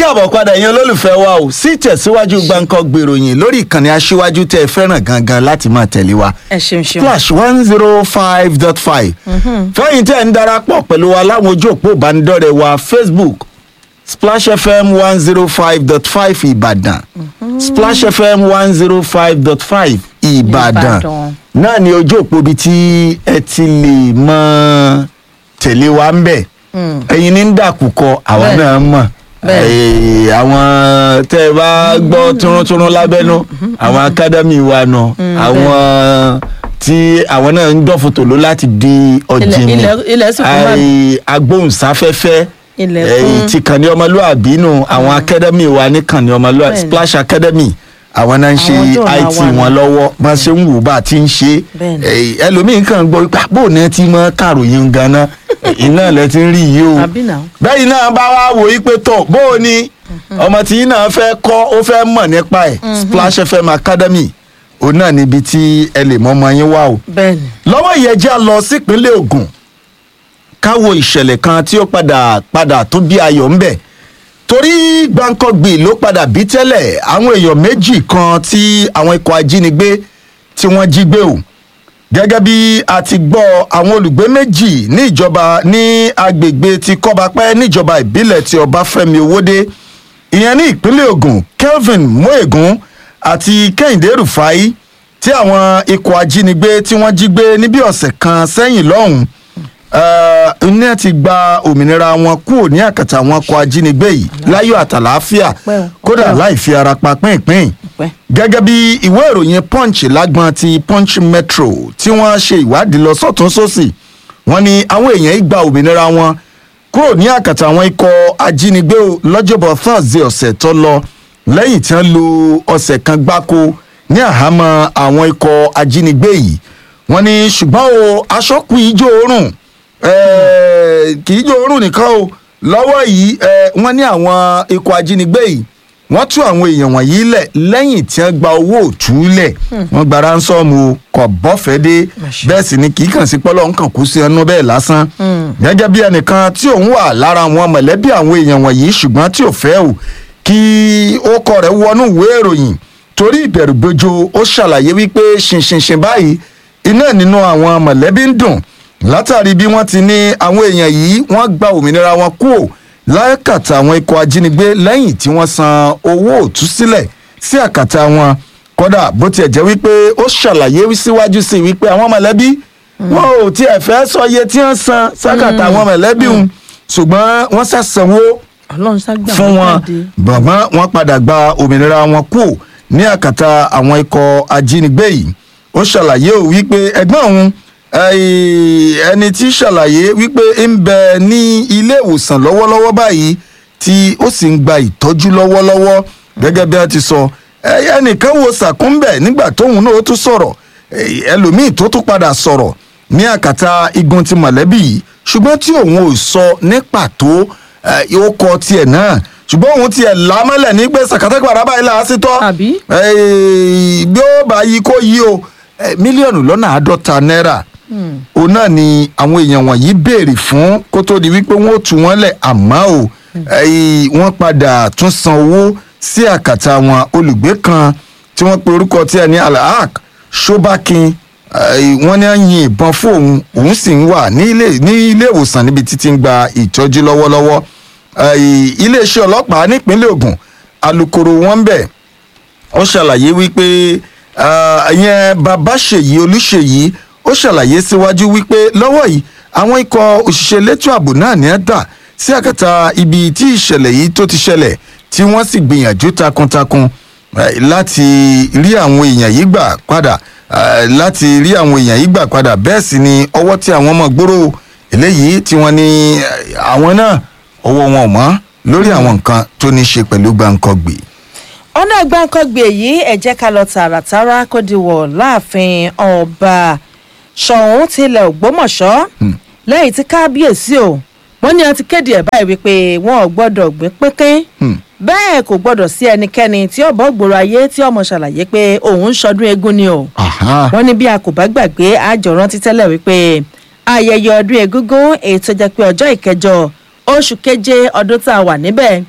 káàbọ̀ padà yẹn olólùfẹ́ wa ò sí tẹ̀síwájú gbáǹkọ́ gbèròyìn lórí ìkànnì aṣíwájú tẹ́ ẹ fẹ́ràn gangan láti máa tẹ̀lé wa. ẹ ṣeun ṣeun. Flash one zero five dot five. fẹ́yìn tẹ́ ń darapọ̀ pẹ̀lú wa láwọn ojú òpó ìbánidọ́rẹ̀ẹ́ wa Facebook Splash FM one zero five dot five Ìbàdàn Splash FM one zero five dot five Ìbàdàn Ìbàdàn. náà ni ojú òpó ibi tí ẹ ti lè mọ tẹ̀lé wa ń bẹ̀ ẹ̀yin ní ń dàkúkọ àwa Bẹ́ẹ̀. náà mọ̀ Bẹ́ẹ̀. Eh, àwọn tẹ́ ẹ bá gbọ́ túrúntúrún lábẹ́nú àwọn akádẹ́mì wa nù àwọn tí àwọn náà ń dọ́fòtò ló láti di ọ̀jìnì ilẹ̀- ilẹ̀ sì kún bá- Ai, agbóhùnsáfẹ́fẹ́ Ilẹ̀ eh, kún. ti kànní ọmọlúàbí nù àwọn akádẹ́mì wa ní kànní ọmọlúàbí Bẹ́ẹ̀ni. Splash Academy àwọn náà ń ṣe Àwọn tó là IT wà nù. wọn lọ́wọ́ bá ṣe ń wù bá a ti ń ṣe Bẹ́ẹ̀ni. Eh, ẹlòmíín kàn gbọ́ pé bó ní ẹ ti mọ kàròyìn ganan iná lẹ ti ń rí yìí o àbí náà. bẹ́ẹ̀ náà bá wá wò yí pé tọ̀ bó o ní ọmọ tí yín náà fẹ́ kọ́ ó fẹ́ mọ̀ nípa ẹ̀ Splash FM Academy òun náà níbi tí ẹ lè mọ ọmọ yín wá o. bẹ́ẹ̀ni. lọ́wọ́ ìyẹn jẹ́ a lọ sípínlẹ̀ Ògùn káwo ìṣẹ̀lẹ̀ kan tí ó padà padà tó bí ayọ̀ ń bẹ̀ torí gbàǹkangbì ló padà bí tẹ́lẹ̀ àwọn èèyàn méjì kan tí àwọn ikọ̀ ajínigbé tí wọ́n jí gbé o gẹ́gẹ́ bí a ti gbọ́ àwọn olùgbé méjì ní ìjọba ní agbègbè ti kọ́bapẹ́ níjọba ìbílẹ̀ ti ọbáfẹ́mi owódé ìyẹn ní ìpínlẹ̀ Ògùn Kelvin moegun àti Kẹ́hìndé Rufai tí àwọn ikọ̀ ajínigbé tí wọ́n jí gbé ní bí ọ̀sẹ̀ kan sẹ́yìn lọ́hùn ní ẹ ti gba òmìnira wọn kúrò ní àkàtà àwọn ikọ̀ ajínigbé yìí láyọ̀ àtàlàáfíà Ọpẹ́ o, kódà ọpẹ́ o. láì fi ara pa pínpín Ọpẹ́. gẹ́gẹ́ bí ìwé ìròyìn punch lágbọ́n ti punch metro tí wọ́n ṣe ìwádìí lọ sọ́tún sósì wọ́n ní àwọn èèyàn yìí gba òmìnira wọn kúrò ní àkàtà àwọn ikọ̀ ajínigbé o lọ́jọ́bọ̀ thursday ọ̀sẹ̀ tó lọ lẹ́yìn tí wọ́n lo ọ̀sẹ̀ kan gbáko ní àhámọ́ àwọn ikọ̀ ajínigbé yìí wọ́n ní ṣùgbọ́n o aṣọ́kù ijó oorun eh, kì í jó oorun nìkan o lọ́wọ́ yìí eh, wọ́n ní àwọn ikọ̀ ajínigbé yìí wọ́n tú àwọn èèyàn wọ̀nyí lẹ̀ lẹ́yìn tí wọ́n gba owó òtúlẹ̀ wọ́n gba ránsọ́ọ̀mù o kò bọ́fẹ́ dé Àṣẹ. bẹ́ẹ̀ sì ni kì í kàn sí pọ́lọ́ nǹkan kú sí ẹnu bẹ́ẹ̀ lásán gẹ́gẹ́ bí ẹnìkan tí òun wà lára àwọn mọ̀lẹ́bí àwọn èèyàn wọ̀nyí ṣùgbọ́n tí ò fẹ́ o kí ó kọ rẹ̀ wọnú ìwé ìròyìn torí ìbẹ̀rùbojo ó ṣàlàyé wípé ṣinṣinṣin báyìí iná nínú àwọn mọ̀lẹ́bí ń dùn látàrí bí wọ́n ti ní àwọn èèyàn yìí wọ́n gba òmìnira wọn kúrò lákàtà àwọn ikọ̀ ajínigbé lẹ́yìn tí wọ́n san owó òtúsílẹ̀ sí àkàtà wọn kódà bó tiẹ̀ jẹ́ wípé ó ṣàlàyé síwájú sí i wípé àwọn mọ̀lẹ́bí wọn ò tiẹ̀ fẹ́ sọ iye tí wọ́n san sákàtà àwọn mọ̀lẹ́bí wọn ṣùgbọ́n wọ́n ṣàṣàwó ọlọ́run ságbà fún wọn jáde. bàbá wọn padà gba òmìnira wọn kú ní àkàtà àwọn ikọ̀ ajínigbé yìí ó ṣàlàyé ò wípé ẹ̀gbọ́n òun eh, ẹni tí ṣàlàyé wípé ń bẹ ní ilé ìwòsàn lọ́wọ́lọ́wọ́ báyìí tí ó sì ń gba ìtọ́jú lọ́wọ́lọ́wọ́ gẹ́gẹ́ bí a ti sọ eh, ẹnìkan wo sàkúnbẹ̀ nígbà tóun náà ó tún sọ̀rọ̀ eh, ẹlòmíì tó tún padà sọ̀rọ̀ ní àkàtà igun ti mọ̀lẹ́bí yìí ṣùgbọ́n tí òun ò sọ ní pàtó eh, ó kọ tiẹ̀ náà ṣùgbọ́n òun tiẹ̀ lámọ́lẹ̀ ní pé sàkátàgbàrà báyìí là á sí tọ́ Àbí? Eh, bí ó bá yí kó yí o eh, mílíọ̀nù lọ́nà àádọ́ta náírà òun náà ni àwọn èèyàn wọ̀nyí béèrè fún kó tó di wípé wọ́n ó tú wọn lẹ̀ àmọ́ o eh, wọ́n padà tún san owó sí àkàtà wọn olùgbé kan tí wọ́n pe orúkọ tí ẹ ní alahak shobakin eh, wọ́n ní à ń yin ìbọn fún òun òun sì ń wà ní ilé ní ilé ìwòsàn níbi títí ń gba ìtọ́jú lọ́wọ́lọ́wọ́ Eh, iléeṣẹ́ ọlọ́pàá nípínlẹ̀ Ògùn alukoro wọn bẹ̀ ó ṣàlàyé wípé ìyẹn bàbá ṣèyí olúṣèyí ó ṣàlàyé síwájú wípé lọ́wọ́ yìí àwọn ikọ̀ òṣìṣẹ́ elétò ààbò náà ní ẹ́ dà sí àkàtà ibi tí ìṣẹ̀lẹ̀ yìí tó ti ṣẹlẹ̀ tí wọ́n sì gbìyànjú takuntakun eh, láti rí àwọn èèyàn yìí gbà padà eh, láti rí àwọn èèyàn yìí gbà padà bẹ́ẹ̀ sì ni ọwọ́ tí àwọn ọmọ gbòòrò eléyìí tí wọ́n ní eh, àwọn náà ọwọ́ wọn ò mọ́ lórí àwọn nǹkan tó ní í ṣe pẹ̀lú gbàǹkangbè. ọ̀nà gbàǹkangbè yìí ẹ jẹ́ ká lọ tààràtàrà kó di wọ̀ láàfin ọba ṣọ̀ún tilẹ̀ ògbómọ̀ṣọ́ lẹ́yìn tí kábíyèsí o wọ́n ní wọ́n ti kéde ẹ̀ báyìí wípé wọn ò gbọ́dọ̀ gbé pínpín bẹ́ẹ̀ kò gbọ́dọ̀ sí ẹnikẹ́ni tí ọ̀bọ̀ gbòòrò ayé tí ọmọ ṣàlàyé pé òun ń ṣọdún eégún ni o Aha. wọ́n ní bí a kò bá gbàgbé àjọ rántí tẹ́lẹ̀ wípé ayẹyẹ ọdún egúngún èyí tó jẹ́ pé ọjọ́ ìkẹjọ oṣù keje ọdún tá a wà níbẹ̀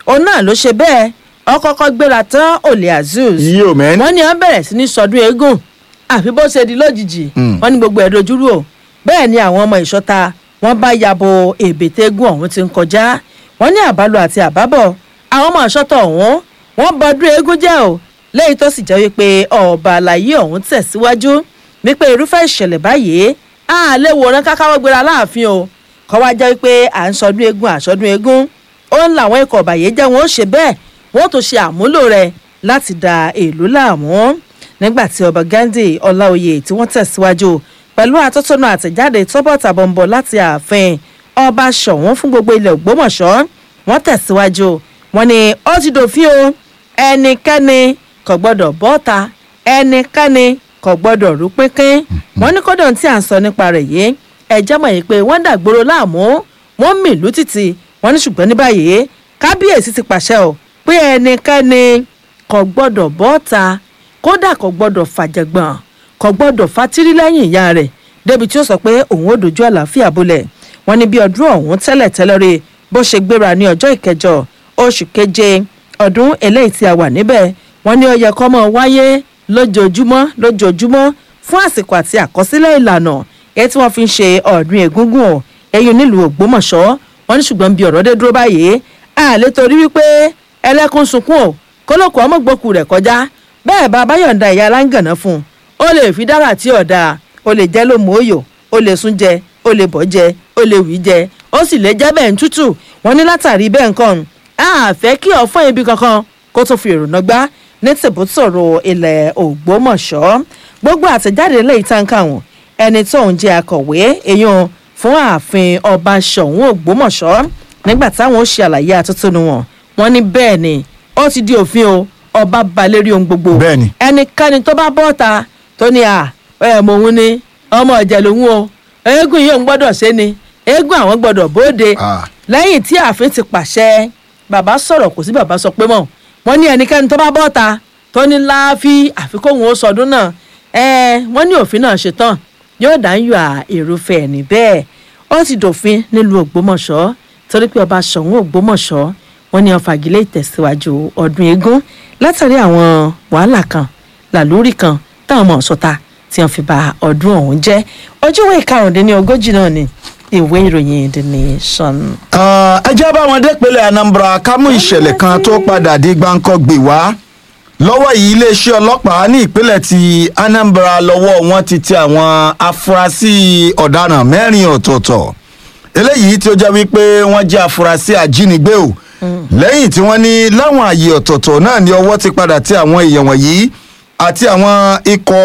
òun náà ló ṣe bẹ́ẹ̀ ọkọ̀ọ̀kọ̀ gbéra tán olè azeez yí o mẹ́ni. wọ́n ní wọ́n bẹ̀rẹ̀ sí ní sọdún eégún àfi bó ṣe di lójijì Mm. wọ́n ní gbogbo ẹ̀ dojúrú o bẹ́ẹ̀ ni àwọn ọmọ ìṣọ́ta wọ́n bá yabo èbètè eégún ọ̀hún ti ń kọjá wọ́n ní àbálò àti àbábọ̀ àwọn ọmọ ìṣọ́ta ọ̀hún wọ́n bọdún eégún jẹ́ o lẹ́yìn tó sì jẹ́ wípé ọba àlàyé ọ̀hún tẹ̀síwájú wípé irúfẹ́ ìṣẹ̀lẹ̀ báyìí á lè wòran kákáwọ́ gbéra láàfin o kọ́ wá jẹ́ wípé à ń sọdún eégún àsọdún eégún ó ń làwọn ikọ̀ ọ̀bàyéjẹ́ wọn ó ṣe bẹ́ẹ̀ wọ́n tó ṣe àmúlò rẹ̀ láti da èlú láàmú nígbà tí ọba gandhi ọláòyè tí wọ́n tẹ̀síwájú pẹ̀lú àtọ́tọ́nù àtẹ̀jáde tọ́bọ̀ tàbọ̀nbọ̀ láti ààfin ọba ṣọ̀wọ́n fún gbogbo ilẹ̀ ògbómọ̀ṣọ́ wọ́n tẹ̀síwájú wọ́n ní ó ti dòfin o ẹnikẹ́ni kò gbọ́dọ̀ bọ́ta ẹnikẹ́ni kò gbọ́dọ̀ rú pínpín wọ́n ní kódà tí à ń sọ nípa rẹ̀ yìí ẹ̀jẹ̀ mọ̀ yìí pé wọ́n dàgbòrò láàmú wọ́n mìlú títì wọ́n ní ṣùgbọ́n ní báyìí kábíyèsí ti pàṣẹ o pé ẹnikẹ́ni kò gbọ́dọ̀ bọ́ta kódà kò gbọ́dọ̀ fàjẹ̀gbọ̀n kò gbọ́dọ̀ fatírí lẹ́yìn ìyá rẹ̀ débi tí ó sọ pé òun ò dojú àlàáfíà bolẹ̀ wọ́n ní bí ọdún ọ̀hún tẹ́lẹ̀ tẹ́lẹ̀ rí bó ṣe gbéra ní ọjọ́ ìkẹjọ oṣù keje ọdún eléyìí tí a wà níbẹ̀ wọ́n ní ó yẹ kó máa wáyé lójoojúmọ́ lójoojúmọ́ fún àsìkò àti àkọsílẹ̀ ìlànà èyí tí wọ́n fi ń ṣe ọdún egúngún ọ̀ ẹ̀yìn nílùú ògbómọ̀ṣọ́ wọ́n ní ṣùgbọ́n bí ọ̀rọ̀ dé dúró báyìí àlè torí wípé ẹlẹ́kùn sunkún ò kólókò ọmọgbòkù rẹ̀ kọjá bẹ́ẹ̀ bá báyọ̀ǹda ìyá aláǹgànná fún un ó lè fi dára tí ọ̀dà ó lè jẹ́ lómù òyò ó lè sún jẹ ó lè bọ́ jẹ ó lè wí jẹ ó sì lè jẹ́ bẹ́ẹ̀ ń tútù wọ́n ní látàrí bẹ́ẹ̀ nǹkan a fẹ́ kí ọ̀fọ́n ibi kankan kó tó fi èrònà gbá ní tìbútòrò ilẹ̀ ògbómọ̀ṣọ́ gbogbo àtẹ̀jáde lẹ́yìn táǹkà wọn ẹni tó ń jẹ́ akọ̀wé èèyàn fún ààfin ọba ṣọ̀ún ògbómọ̀ṣọ́ nígbà táwọn ó ṣe àlàyé àtúntúnú wọn wọn ní bẹ́ẹ̀ ni ó ti di òfin o ọba balẹ̀rí ohun gbogbo Bẹ́ẹ̀ni. ẹnikẹ́ni tó bá bọ́ta tó ní à ẹ̀ mọ̀ òun ni ọmọ ọ̀jẹ̀ lòun o eégún yìí òun gbọ́dọ̀ ṣe ni eégún àwọn gbọ́dọ̀ bóde Ah. lẹ́yìn tí ààfin ti pàṣẹ bàbá sọ̀rọ̀ kò sí bàbá sọ pé mọ̀ wọ́n ní ẹnikẹ́ni tó bá bọ́ta tó ní láàfí àfikún òun ó sọdún náà ẹ wọ́n ní òfin náà ṣe tán yóò dá ń yọ à èrúfẹ́ ẹ̀ ní bẹ́ẹ̀ ó ti dòfin nílùú ògbómọ̀ṣọ́ torí pé ọba ṣọ̀ún ògbómọ̀ṣọ́ wọ́n ní ó fagilé ìtẹ̀síwájú ọdún eégún látàrí àwọn wàhálà kan làlórí kan táwọn ọmọ ọ̀ṣọ́ta tí wọ́n fi ba ọdún ọ̀hún jẹ́ ọjọ́ ìwé ìkarùndínlógójì náà ni ìwé ìròyìn the nation. Ah, ẹ jẹ́ bá wọn dépele anambra ká mú ìṣẹ̀lẹ̀ kan tó padà di gbáǹkọ́gbè wá lọ́wọ́ yìí iléeṣẹ́ ọlọ́pàá ní ìpínlẹ̀ ti anambra lọ́wọ́ wọn ti tẹ àwọn afurasí ọ̀daràn mẹ́rin ọ̀tọ̀ọ̀tọ̀ eléyìí tí ó jẹ́ wípé wọ́n jẹ́ afurasí ajínigbé o lẹ́yìn tí wọ́n ní láwọn àyè ọ̀tọ̀ọ̀tọ̀ náà ni ọwọ́ ti padà tẹ àwọn èèyàn wọ̀nyí àti àwọn ikọ̀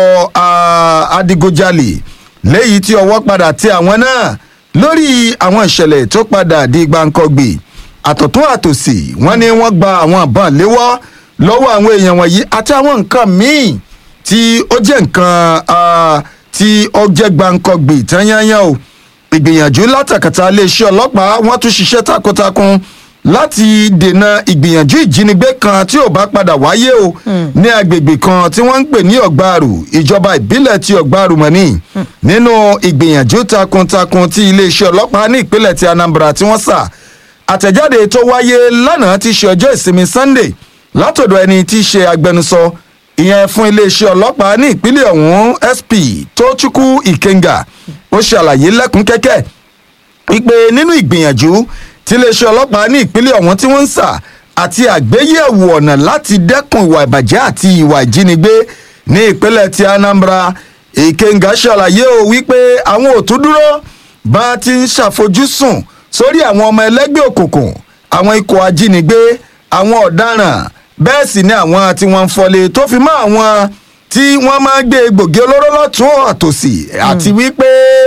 ah, adigunjalè léyìí tí ọwọ́ padà tẹ àwọn náà lórí àwọn ìṣẹ̀lẹ̀ tó padà di gbàǹkọ̀gbì àtọ̀tún àtòsì wọ́n ní wọ́n gba àwọn àbọ̀n léwọ́ lọ́wọ́ àwọn èèyàn wọ̀nyí àti àwọn nǹkan míì tí ó jẹ́ nǹkan ah, tí ó jẹ́ gbàǹkọ̀gbì tányányán o ìgbìyànjú látàkàtà iléeṣẹ́ ọlọ́pàá wọ́n tún ṣiṣẹ́ takuntakun láti dènà ìgbìyànjú ìjínigbé kan tí ò bá padà wáyé o ní agbègbè kan tí wọ́n ń pè ní ọ̀gbàrù ìjọba ìbílẹ̀ ti ọ̀gbàrù mọ́ni nínú ìgbìyànjú takuntakun tí iléeṣẹ́ ọlọ́pàá ní ìpínlẹ̀ ti anambra tí wọ́n sà àtẹ̀jáde tó wáyé lánàá ti ṣe ọjọ́ ìsinmi sunday látọ̀dọ̀ ẹni tí í ṣe agbẹnusọ ìyẹn fún iléeṣẹ́ ọlọ́pàá ní ìpínlẹ̀ ọ̀hún sp tochukwu ikenga ó ṣàlàyé lẹ́kùn kẹ́kẹ́ wípé nínú ìgbìyànjú tí iléeṣẹ́ ọlọ́pàá ní ìpínlẹ̀ ọ̀hún tí wọ́n ń sà àti àgbéyẹ̀wò ọ̀nà láti dẹ́kun ìwà ìbàjẹ́ àti ìwà ìjínigbé ní ìpínlẹ̀ ti anambra ìkẹngà ṣàlàyé o wípé àwọn ò tún dúró bá a ti ń ṣàfojúsùn sórí àwọn ọmọ ẹlẹ́gbẹ́ òkùnkùn àwọn ikọ̀ ajínigbé àwọn ọ̀daràn bẹ́ẹ̀ sì ni àwọn tí wọ́n ń fọlé tó fi mọ́ àwọn tí wọ́n máa ń gbé egbògi olóró lọ́tún àtòsí àti wípé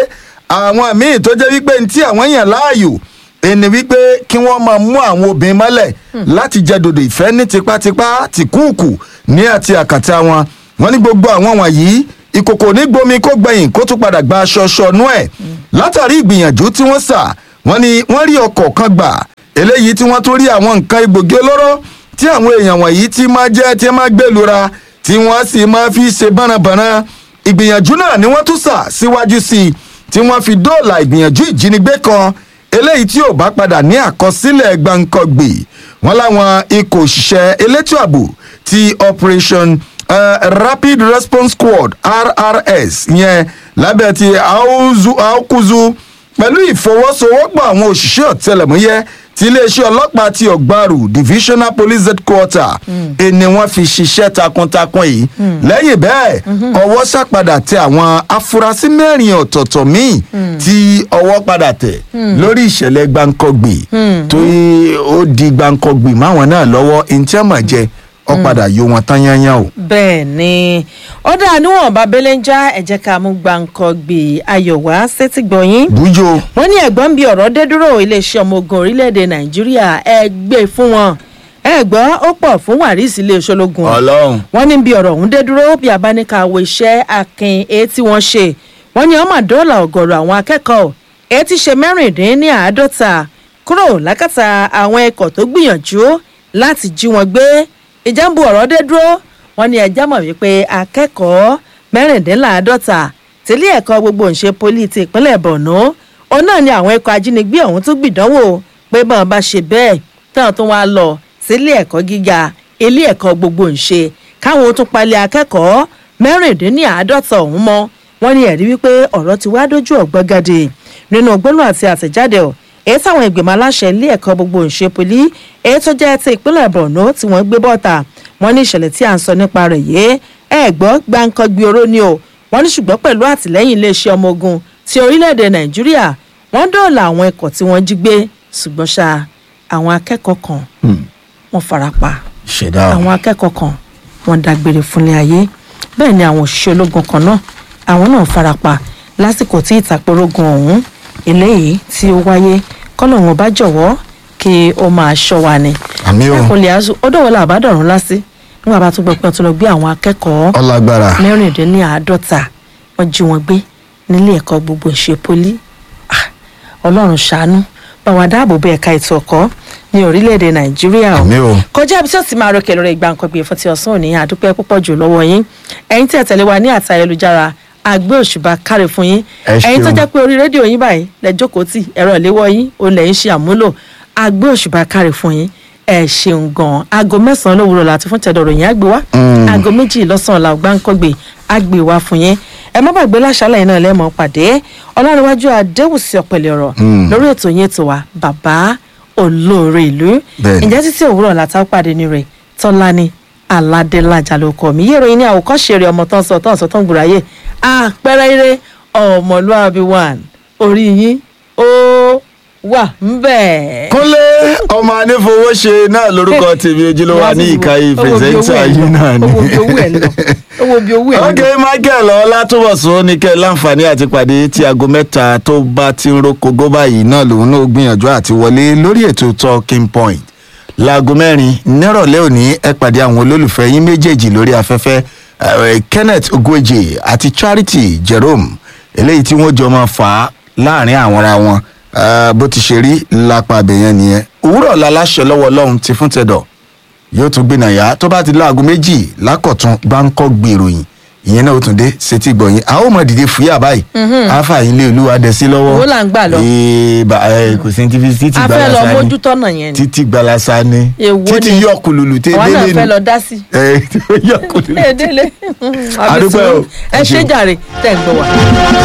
àwọn míì tó jẹ́ wípé ní tí àwọn yàn láàyò ẹni wípé kí wọ́n máa mú àwọn obìnrin mọ́lẹ̀ láti jẹ dòdò ìfẹ́ ní tipátipá tìkúùkù ní àti àkàtà wọn wọ́n ní gbogbo àwọn wọ̀nyí ìkòkò ní gbomi kó gbẹ̀yìn kó tún padà gba aṣọ ṣọnú ẹ̀ látàrí ìgbìyànjú tí wọ́n sà wọ́n ní wọ́n rí ọkọ̀ kan gbà eléyìí tí wọ́n tún rí àwọn nǹkan egbògi olóró tí àwọn èèyàn wọ̀nyí ti máa jẹ́ tí máa gbèlúra tí wọ́n sì máa fi ṣe bánabàna ìgbìyànjú náà ni wọ́n tún sà síwájú sí i tí wọ́n fi dóòlà ìgbìyànjú ìjínigbé kan eléyìí tí ò bá padà ní àkọsílẹ̀ gbàǹkangbè wọ́n láwọn ikọ̀ òṣìṣẹ́ elétò ààbò ti operation uh, rapid response squad rrs yẹn lábẹ́ ti Auzu- aukuzu pẹ̀lú ìfọwọ́sowọ́pọ̀ àwọn òṣìṣẹ́ ọ̀tẹlẹ̀múyẹ́ ti iléeṣẹ́ ọlọ́pàá ti ọ̀gbarù divisional police headquarter ẹni wọ́n fi ṣiṣẹ́ takuntakun yìí lẹ́yìn bẹ́ẹ̀ ọwọ́ ṣàpadà tẹ àwọn afurasí mẹ́rin ọ̀tọ̀ọ̀tọ̀ míì tí ọwọ́ padà tẹ̀ lórí ìṣẹ̀lẹ̀ gbàǹkọ̀gbì tó yí- ó di gbàǹkọ̀gbì máwọn náà lọ́wọ́ ìntẹ́mọ̀ jẹ ọ padà yó wọn tán yányán o. bẹ́ẹ̀ ni ó dà níwọ̀n babẹ́lẹ́ ń já ẹ̀jẹ̀ ká mú gbàǹkan gbé ayọ̀ wá sétí gbọ̀yìn bújó wọ́n ní ẹ̀gbọ́n bíi ọ̀rọ̀ dé dúró iléeṣẹ́ ọmọ ogun orílẹ̀-èdè nàìjíríà ẹ gbé fún wọn ẹ̀gbọ́n ó pọ̀ fún wàrísì iléeṣẹ́ ológun ọlọ́run wọ́n ní bí ọ̀rọ̀ ọ̀hún dé dúró bí abáníkàwé iṣẹ́ akin èyí tí wọ́n ṣe wọ́n ní ọmọ dọ́là ọ̀gọ̀rọ̀ àwọn akẹ́kọ̀ọ́ èyí tí ṣe mẹ́rìndínláàádọ́ta kúrò lákàtà àwọn ikọ̀ tó gbìyànjú láti jí wọn gbé ìjàmbù ọ̀rọ̀ dé dúró wọ́n ní ẹjẹ́ mọ̀ wípé akẹ́kọ̀ọ́ mẹ́rìndínláàádọ́ta tílé ẹ̀kọ́ gbogbo ìṣe poli ti ìpínlẹ̀ borno òun náà ni àwọn ikọ̀ ajínigbé ọ̀hún tó gbìdánwò pé bọ́n bá ṣe bẹ́ẹ̀ táwọn tó wá lọ sílé ẹ̀kọ́ gíga ilé ẹ̀kọ́ gbogbo ìṣe káwọn tó palẹ̀ akẹ́kọ̀ọ́ mẹ́rìndínláàádọ́ta ọ̀hún mọ́ wọ́n ní ẹ̀rí wípé ọ̀rọ̀ ti wá dójú ọ̀gbọ́gàdé nínú gbólóhùn àti àtẹ̀jáde ọ̀ èyí táwọn ìgbìmọ̀ aláṣẹ ilé ẹ̀kọ́ gbogbo ìṣe poli èyí tó jẹ́ ti ìpínlẹ̀ borno tí wọ́n gbé bọ́ta wọ́n ní ìṣẹ̀lẹ̀ tí à ń sọ nípa rẹ̀ yìí ẹ̀ gbọ́ gbáǹkọ́gbé oró ni o wọ́n ní ṣùgbọ́n pẹ̀lú àtìlẹ́yìn iléeṣẹ́ ọmọ ogun ti orílẹ̀-èdè nàìjíríà wọ́n dóòlà àwọn ikọ̀ tí wọ́n jí gbé ṣùgbọ́n ṣá àwọn akẹ́kọ̀ọ́ kan wọ́n farapa ṣẹ̀dá o. àwọn akẹ́kọ̀ọ́ kan wọ́n dágbére fúnlé ayé bẹ́ẹ̀ ni àwọn òṣìṣẹ́ ológun kan náà àwọn náà farapa lásìkò tí ìtàpórógun ọ̀hún eléyìí tí ó wáyé kọ́lọ̀ wọn bá jọ̀wọ́ kí ó máa ṣọ́ wa ni. àmì o ẹkùnlé azu ó dọ̀wọ́ la àbádọ́rùn lásì nígbà bá tún gbọ́ pé wọ́n tún lọ gbé àwọn akẹ́kọ̀ọ́ ọlágbára mẹ́rìndínláàádọ́ta wọ́n jí wọn gbé nílé ẹ̀kọ́ gbogbo ìṣe poli Ah, ọlọ́run ṣàánú bá wa dáàbò bo ẹ̀ka ètò ọ̀kọ́ ní orílẹ̀-èdè nàìjíríà o àmì o. kọjá ibi tí ó ti máa rọkẹ̀ lórí ìgbà nǹkan gbé fún ti ọ̀sán òní àdúpẹ́ púpọ̀ jù lọ́wọ́ yín ẹ̀yin tí ẹ tẹ̀lé wa ní àtà ayélujára àgbé òṣùbà káre fún yín Ẹ ẹ̀yin tó ṣeun. jẹ́ pé orí rédíò yín báyìí lẹ jókòó tì ẹ̀rọ ìléwọ́ yín òun lẹ̀ ń ṣe àmúlò àgbé òṣùbà káre fún yín ẹ ṣeun gan aago mẹ́sàn-án lówùrọ̀ láti fún tẹ̀dọ̀rọ̀ yín àgbé wá Mm. aago méjì lọ́sàn-án la ọgbà ń kọ́gbé àgbé wá fún yín ẹ má gbàgbé láṣálẹ̀ yìí náà lẹ́mọ̀ pàdé ọlọ́runwájú adéwùsí ọ̀pẹ̀lẹ̀ ọ̀rọ̀ Mm. lórí ètò yín ètò wa bàbá olóore ìlú Bẹ́ẹ̀ni. ǹjẹ́ títí òwúrọ̀ látà pàdé ní rẹ̀ tọ́lání aládélájà ló kọ́ mi yé ìròyìn ní àwòkọ́ṣe rẹ̀ ọmọ tán sọ tán sọ tán gbùráyè àpẹẹrẹ eré ọmọlúwàbí one orí yín ó wà ń bẹ̀. kúnlé ọmọ anífowóṣe náà lórúkọ tèmi ojúlówó ní ìkàyè pírẹsẹńtà yìí náà ni. owó bí owó ẹ̀ lọ owó bí owó ẹ̀ lọ. ok michael ọlátúbọ̀sún ní kẹ́ láǹfààní àti pàdé tí aago mẹ́ta tó bá ti ń rókogó báyìí náà lòun náà gbìyànjú àti wọlé lórí ètò talking point láago mẹ́rin nírọ̀lẹ́ òní ẹ pàdé àwọn olólùfẹ́ yín méjèèjì lórí afẹ́fẹ́ eh, kenneth ogweje àti charity jerome eléyìí tí wọ́n jọ máa fà á láàrin àwọn ara wọn eh, bó ti ṣe rí lápá abẹ́yẹn nìyẹn òwúrọ̀ la láṣẹ lọ́wọ́ ọlọ́run ti fún tẹ̀dọ̀ yóò tún gbìnà yá tó bá ti láago méjì lákọ̀tún gbáǹkọ́ gbèròyìn ìyẹn náà ó tún dé sétí gbọ̀yìn a ó mọ̀ dìde fúyà báyìí àáfà yín lé olúwa dẹ̀ sí lọ́wọ́ Owó là ń gbà lọ. Ee, ba- ẹ, kò sí ní títí títí a fẹ́ lọ gbalasa ni mójútó náà yẹn ni títí gbalasa ni Èwo títí ni? yọ kùlùlù tẹ àwa náà délé fẹ́ ni lọ dá sí. ẹ yọ kùlùlù. ẹ délé A dúpẹ́ o. ẹ Ẹ ṣe ṣeun. jàre tẹ̀ ń gbọ́ wa.